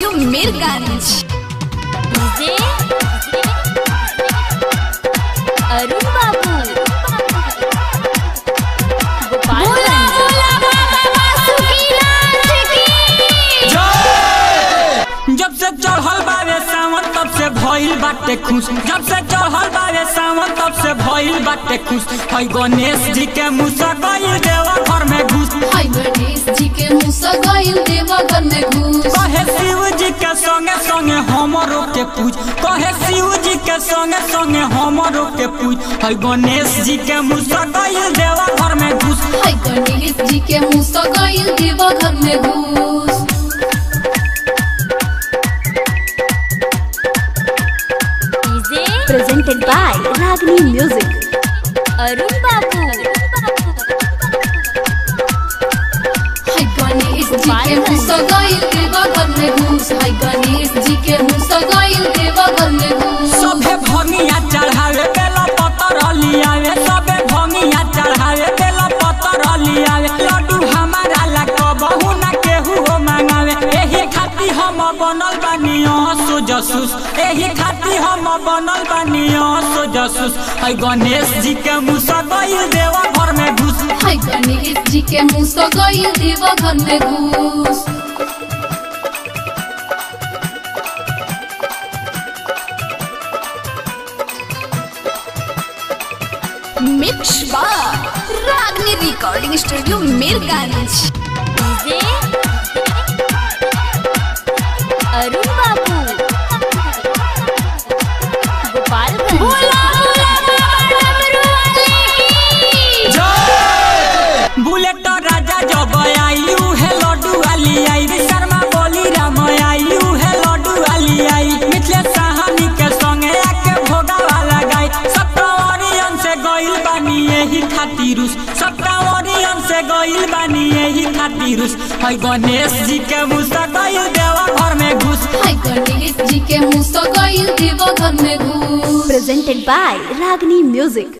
Studio Mirganj DJ Arun Babu Gopalganj जब से चढ़ल बावे सावन तब से भइल बाटे खुश जब से चढ़ल बावे सावन तब से भइल बाटे खुश हई गणेश जी के मुसा गइल देवा घर में घुस हाय गणेश जी के मुसा गइल देवा घर में घुस कहे शिव जी के संगे संगे हमरो के पूज कहे शिव जी के संगे संगे हमरो के पूज हई गणेश जी के मुसा गइल देवा घर में घुस हाय गणेश जी के मुसा गइल देवा घर में घुस DJ presented by Ragni Music. Arun Babu हाय गणेश जी के मुसा गइल देवा घर में घुस हाय गणेश जी के मुसा गइल देवा घर में घुस सबे भंगिया चढ़ावे बेला पतर लियावे सबे भंगिया चढ़ावे बेला पतर लियावे लड्डू हमारा ला कबहू ना केहू हो मांगावे एही खाती हम बनल बानी सो जसूस एही खाती हम बनल बानी सो जसूस हई गणेश जी के मुसा गइल देवा घर में घुस हाय गणेश जी के मुसा गइल देवा घर में घुस Mix by Ragni Recording Studio Mirganj DJ Arun Babu Gopalganj bullet राजा जब आई उहे लड्डू वाली आई शर्मा बोली राम आई उहे लड्डू वाली आई मिथिले साहनी के संगे आके भोगा वाला गाई सप्तावरियन से गइल बानी यही खातिरुस सप्तावरियन से गइल बानी यही खातिरुस हई गणेश जी के मुसा गइल देवा घर में घुस हाय गणेश जी के मुसा गइल देवा घर में घुस presented by Ragni Music.